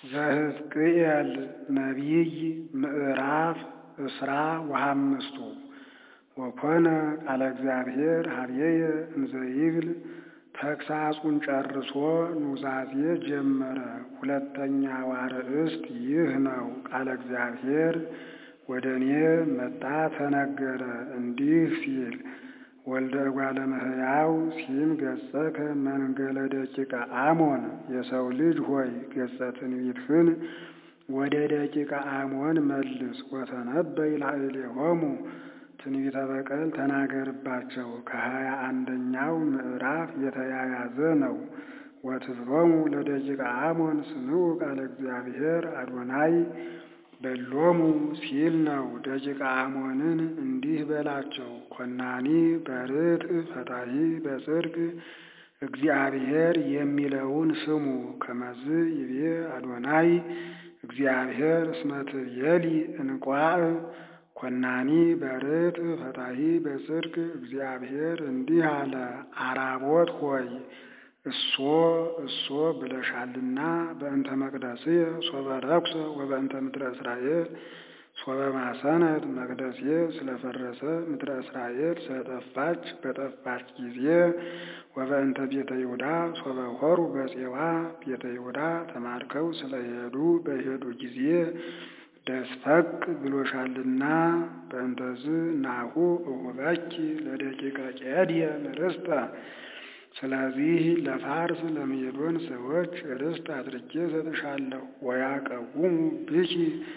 ዘሕዝቅኤል ነቢይ ምዕራፍ እስራ ወሐምስቱ ወኮነ ቃለ እግዚአብሔር ኀበየ እንዘ ይብል ተግሣጹን ጨርሶ ኑዛዜ ጀመረ። ሁለተኛው አርእስት ይህ ነው። ቃለ እግዚአብሔር ወደ እኔ መጣ ተነገረ እንዲህ ሲል ወልደ እጓለ እመሕያው ሲም ገጸከ መንገለ ደቂቀ አሞን የሰው ልጅ ሆይ ገጸ ትንቢትህን ወደ ደቂቀ አሞን መልስ። ወተነበይ ላዕሌሆሙ ትንቢተ በቀል ተናገርባቸው። ከሀያ አንደኛው ምዕራፍ የተያያዘ ነው። ወትብሎሙ ለደቂቀ አሞን ስምዑ ቃለ እግዚአብሔር አዶናይ በሎሙ ሲል ነው። ደቂቀ አሞንን እንዲህ በላቸው፣ ኮናኒ በርትዕ ፈታሒ በጽድቅ እግዚአብሔር የሚለውን ስሙ። ከመዝ ይቤ አዶናይ እግዚአብሔር እስመ ትቤሊ እንቋዕ ኮናኒ በርትዕ ፈታሒ በጽድቅ እግዚአብሔር እንዲህ አለ፣ አራቦት ሆይ እሶ እሶ ብለሻልና በእንተ መቅደስየ ሶበ ረኩሰ ወበእንተ ምድረ እስራኤል ሶበ ማሰነት መቅደስየ ስለፈረሰ ምድረ እስራኤል ስለጠፋች በጠፋች ጊዜ ወበእንተ ቤተ ይሁዳ ሶበ ሆሩ በፄዋ ቤተ ይሁዳ ተማርከው ስለሄዱ በሄዱ ጊዜ ደስፈቅ ብሎሻልና በእንተዝ ናሁ እሁበኪ ለደቂቀ ቄድየን ርስተ ስለዚህ ለፋርስ ለሜዶን ሰዎች ርስት አድርጌ ሰጥሻለሁ። ወያቀውሙ ብኪ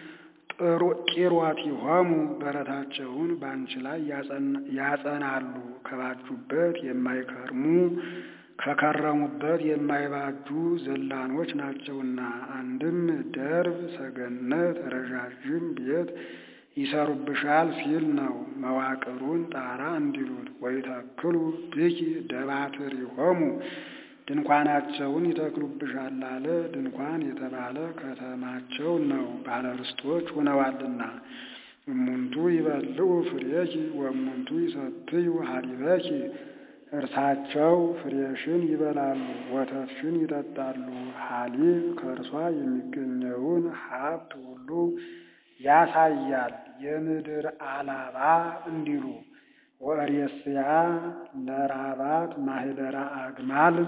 ቂርዋቲሆሙ በረታቸውን በአንቺ ላይ ያጸናሉ። ከባጁበት የማይከርሙ ከከረሙበት የማይባጁ ዘላኖች ናቸውና። አንድም ደርብ ሰገነት ረዣዥም ቤት ይሰሩብሻል ሲል ነው። መዋቅሩን ጣራ እንዲሉት ወይተክሉ ብኪ ደባትሪሆሙ ድንኳናቸውን ይተክሉብሻል አለ። ድንኳን የተባለ ከተማቸው ነው፣ ባለርስቶች ሆነዋልና። እሙንቱ ይበልዑ ፍሬኪ ወእሙንቱ ይሰትዩ ሀሊበኪ እርሳቸው ፍሬሽን ይበላሉ፣ ወተትሽን ይጠጣሉ። ሀሊብ ከእርሷ የሚገኘውን ሀብት ሁሉ ያሳያል። የምድር አላባ እንዲሉ ወእሬስያ ለራባት ማህደራ አግማል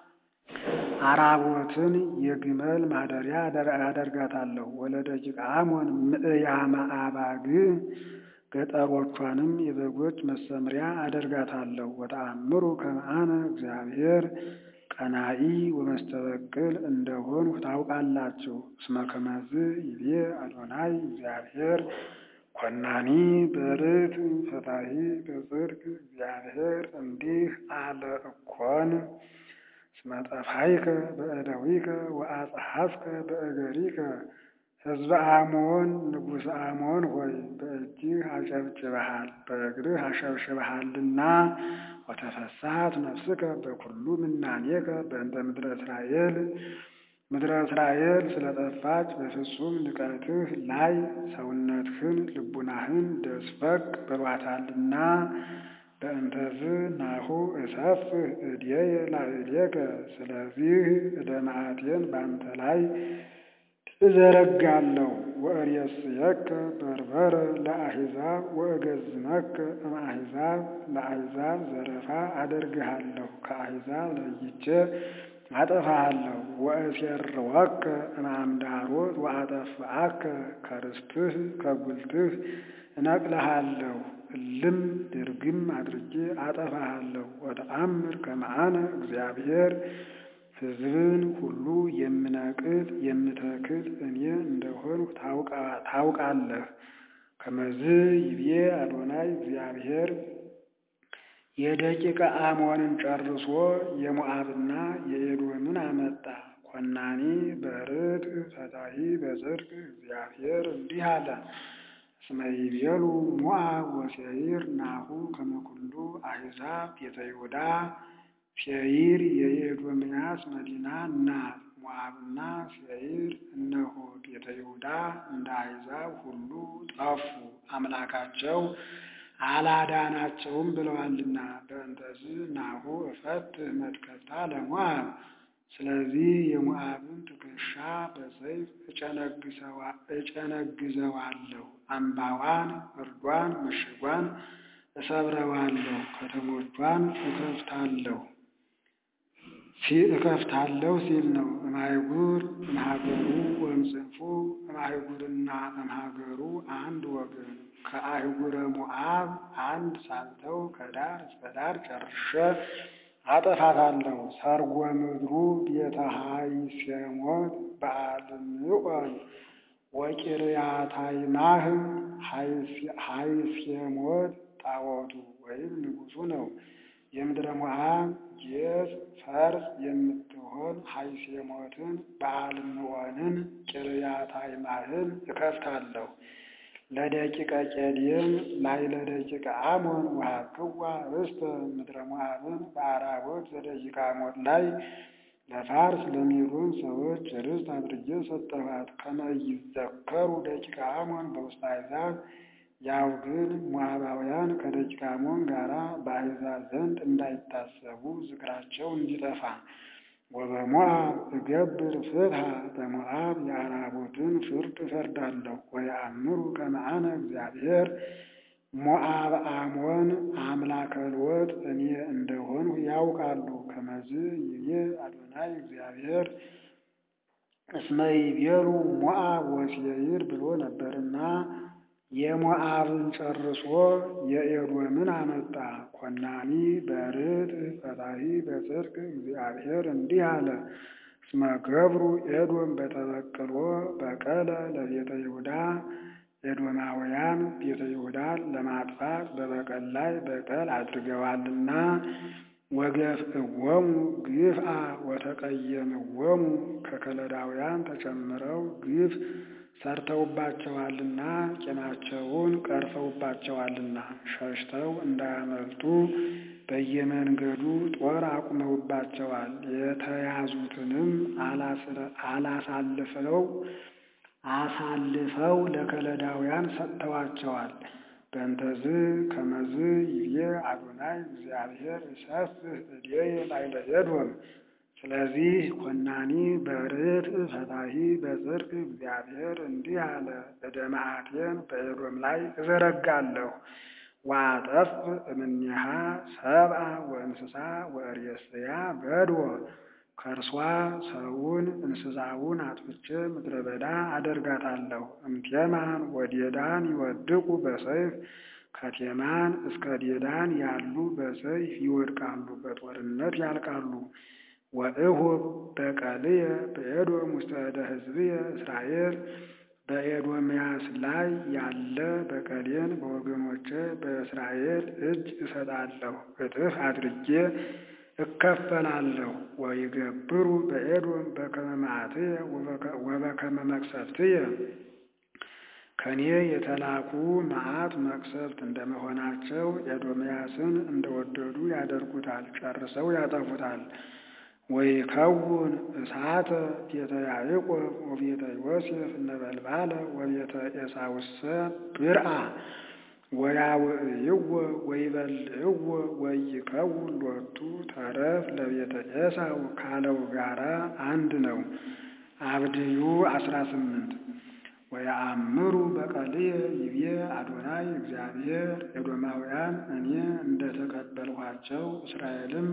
አራቦትን የግመል ማደሪያ አደርጋታለሁ። ወለደቂቀ አሞን ምዕያመ አባግ ገጠሮቿንም የበጎች መሰምሪያ አደርጋታለሁ። ወተአምሩ ከመአነ እግዚአብሔር ቀናኢ ወመስተበቅል እንደሆንሁ ታውቃላችሁ። እስመ ከመዝ ይቤ አዶናይ እግዚአብሔር ኮናኒ በርትዕ ፈታሒ በጽድቅ እግዚአብሔር እንዲህ አለ እኮን እስመ ጠፋይከ በእደዊከ ወአጽሐፍከ በእገሪከ ሕዝበ አሞን ንጉሥ አሞን ሆይ በእጅህ አጨብጭበሃል በእግርህ አሸብሽበሃልና ወተፈሳት ነፍስከ በኩሉ ምናኔከ በእንተ ምድረ እስራኤል ምድረ እስራኤል ስለጠፋች በፍጹም ንቀትህ ላይ ሰውነትህን ልቡናህን ደስፈቅ ብሏታልና በእንተዝ ናሁ እሰፍህ እድየ ላዕሌከ ስለዚህ እደ መዓቴን በአንተ ላይ እዘረጋለሁ። ወእሬስየከ በርበረ ለአሕዛብ ወእገዝመከ እምአሕዛብ ለአሕዛብ ዘረፋ አደርግሃለሁ። ከአሕዛብ ለይቼ አጠፋሃለሁ። ወእሴርወከ እምአምዳሮት ወአጠፍአከ ከርስትህ ከጉልትህ እነቅልሃለሁ። እልም ድርግም አድርጌ አጠፋሃለሁ። ወተአምር ከመአነ እግዚአብሔር ሕዝብን ሁሉ የምነቅል የምተክል እኔ እንደሆንሁ ታውቃለህ። ከመዝ ይቤ አዶናይ እግዚአብሔር የደቂቀ አሞንን ጨርሶ የሞዓብና የኤዶምን አመጣ። ኮናኒ በርትዕ ፈታሒ በጽድቅ እግዚአብሔር እንዲህ አለ። እስመ ይቤሉ ሞዓብ ወሴይር ናሁ ከመ ኩሉ አሕዛብ ቤተ ይሁዳ ሴይር የኤዶምያስ መዲና ናት። ሞዓብና ሴይር እነሆ ቤተ ይሁዳ እንደ አሕዛብ ሁሉ ጠፉ፣ አምላካቸው አላዳናቸውም ብለዋልና። በእንተዝ ናሁ እፈትህ መትከፍታ ለሞዓብ ስለዚህ የሞዓብን ትከሻ በሰይፍ እጨነግዘዋለሁ፣ አምባዋን፣ እርዷን፣ ምሽጓን እሰብረዋለሁ፣ ከተሞቿን እከፍታለሁ እከፍታለሁ ሲል ነው። እምአይጉር እምሀገሩ ወእምጽንፉ እምአይጉርና እምሀገሩ አንድ ወገን ከአህጉረ ሞዓብ አንድ ሳልተው ከዳር እስከ ዳር ጨርሼ አጠፋታለሁ። ሰርጎ ምድሩ ቤተ ሀይሴሞት በአልምዖን ወቂርያታይማህ ሀይሴሞት ጣዖቱ ወይም ንጉሡ ነው። የምድረ ሞዓብ ጌጽ ፈርስ የምትሆን ሀይሴሞትን በአልምዖንን ቂርያታይማህን እከፍታለሁ። ለደቂቀ ቄዴም ላይ ለደቂቀ አሞን ወሀብክዋ ርስተ ምድረ ሞዓብን በአራቦት ዘደቂቀ አሞን ላይ ለፋርስ ለሜዶን ሰዎች ርስት አድርጌ ሰጠኋት። ከመ ይዘከሩ ደቂቀ አሞን በውስተ አሕዛብ ያው ግን ሞዓባውያን ከደቂቀ አሞን ጋራ በአሕዛብ ዘንድ እንዳይታሰቡ ዝክራቸው እንዲጠፋ። ወበሞዓብ እገብር ፍትሐ በሞዓብ የአራቦትን ፍርድ እፈርዳለሁ። ወየአምሩ ከመ አነ እግዚአብሔር ሞዓብ አሞን አምላከ ልወጥ እኔ እንደሆንሁ ያውቃሉ። ከመዝ ይቤ አዶናይ እግዚአብሔር እስመ ይቤሉ ሞዓብ ወሴይር ብሎ ነበርና የሞዓብን ጨርሶ የኤዶምን አመጣ። ኮናኒ በርት ፈታሒ በጽድቅ እግዚአብሔር እንዲህ አለ። እስመ ገብሩ ኤዶም በተበቅሎ በቀለ ለቤተ ይሁዳ ኤዶማውያን ቤተ ይሁዳን ለማጥፋት በበቀል ላይ በቀል አድርገዋልና ወገፍዕዎሙ ግፍአ ወተቀየምዎሙ ከከለዳውያን ተጨምረው ግፍ ሰርተውባቸዋልና ቂማቸውን ቀርፈውባቸዋልና ሸሽተው እንዳያመልጡ በየመንገዱ ጦር አቁመውባቸዋል። የተያዙትንም አላሳልፈው አሳልፈው ለከለዳውያን ሰጥተዋቸዋል። በእንተዝ ከመዝ ይቤ አዶናይ እግዚአብሔር እሰፍህ እዴየ ላዕለ ኤዶም። ስለዚህ ኮናኒ በርትዕ ፈታሒ በጽድቅ እግዚአብሔር እንዲህ አለ፣ ዕደ መዓቴን በኤዶም ላይ እዘረጋለሁ። ወአጠፍ እምኔሃ ሰብአ ወእንስሳ ወእሬስያ በድወ ከእርሷ ሰውን እንስሳውን አጥፍቼ ምድረ በዳ አደርጋታለሁ። እምቴማን ወዴዳን ይወድቁ በሰይፍ ከቴማን እስከ ዴዳን ያሉ በሰይፍ ይወድቃሉ፣ በጦርነት ያልቃሉ። ወእሁብ በቀልየ በኤዶም ውስተ እደ ሕዝብየ እስራኤል በኤዶምያስ ላይ ያለ በቀሌን በወገኖቼ በእስራኤል እጅ እሰጣለሁ፣ እጥፍ አድርጌ እከፈላለሁ። ወይገብሩ በኤዶም በከመ መዓትየ ወበከመ መቅሰፍትየ ከኔ የተላኩ መዓት መቅሰፍት እንደመሆናቸው ኤዶምያስን እንደወደዱ ያደርጉታል፣ ጨርሰው ያጠፉታል። ወይከውን እሳተ ቤተ ያዕቆብ ወቤተ ዮሴፍ ነበልባለ ወቤተ ኤሳውሰ ብርአ ወያውዕይዎ ወይበልዕዎ ወይከውን ሎቱ ተረፍ ለቤተ ኤሳው ካለው ጋራ አንድ ነው። አብድዩ አስራ ስምንት ወየአምሩ በቀልየ ይቤ አዶናይ እግዚአብሔር ኤዶማውያን እኔ እንደተቀበልኋቸው እስራኤልም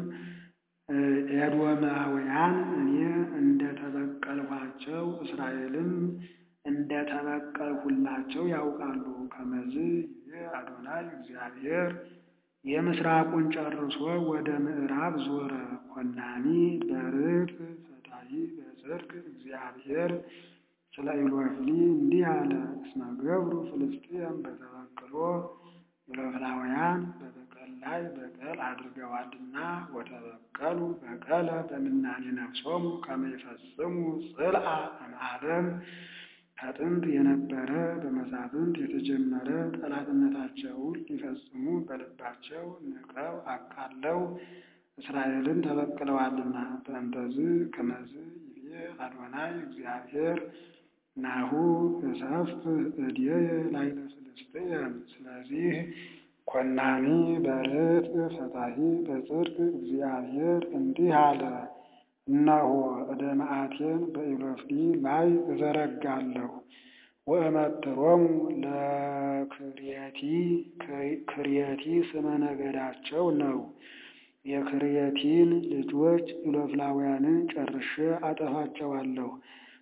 ኤዶማውያን እኔ እንደተበቀልኋቸው እስራኤልም እንደተበቀልሁላቸው ያውቃሉ። ከመዝ ይቤ አዶናይ እግዚአብሔር የምስራቁን ጨርሶ ወደ ምዕራብ ዞረ። ኮናኒ በርቅ ፈታሒ በጽድቅ እግዚአብሔር ስለ ኢሎፍሊ እንዲህ አለ። እስመ ገብሩ ፍልስጥኤም በተበቅሎ ኢሎፍላውያን በበቀል ላይ በቀል አድርገዋልና ወተበቀሉ በቀለ በምናኔ ነፍሶሙ ከመ ይፈጽሙ ጽልአ እምዓለም ከጥንት የነበረ በመሳፍንት የተጀመረ ጠላትነታቸውን ሊፈጽሙ በልባቸው ንቀው አቃለው እስራኤልን ተበቅለዋልና። በእንተዝ ከመዝ ይቤ አዶናይ እግዚአብሔር ናሁ እሰፍህ እዴየ ላዕለ ፍልስጥኤም። ስለዚህ ኮናኒ በርትዕ ፈታሒ በጽድቅ እግዚአብሔር እንዲህ አለ እነሆ እደ መዓቴን በኢሎፍሊ ላይ እዘረጋለሁ ወእመትሮሙ ለክርየቲ ክርየቲ ስመ ነገዳቸው ነው። የክርየቲን ልጆች ኢሎፍላውያንን ጨርሼ አጠፋቸዋለሁ።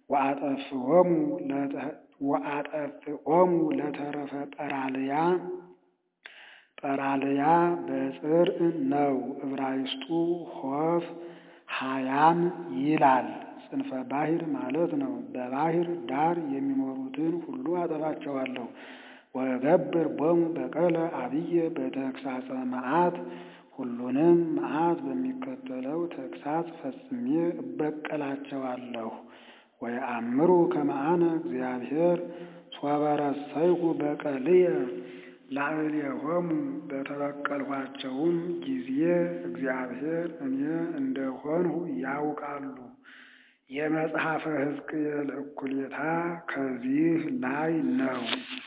ወአጠፍኦሙ ለተረፈ ጰራልያ ጰራልያ በጽርዕ ነው ዕብራይስጡ ሖፍ ሀያም ይላል። ጽንፈ ባሕር ማለት ነው። በባሕር ዳር የሚኖሩትን ሁሉ አጠፋቸዋለሁ። ወገብር ቦሙ በቀለ አብየ በተግሳጸ መዓት ሁሉንም መዓት በሚከተለው ተግሳጽ ፈጽሜ እበቀላቸዋለሁ። ወየአምሩ ከመ አነ እግዚአብሔር ሶበ ረሰይኩ በቀልየ ላዕሌሆሙ በተበቀልኋቸውም ጊዜ እግዚአብሔር እኔ እንደሆንሁ ያውቃሉ። የመጽሐፈ ሕዝቅኤል እኩሌታ ከዚህ ላይ ነው።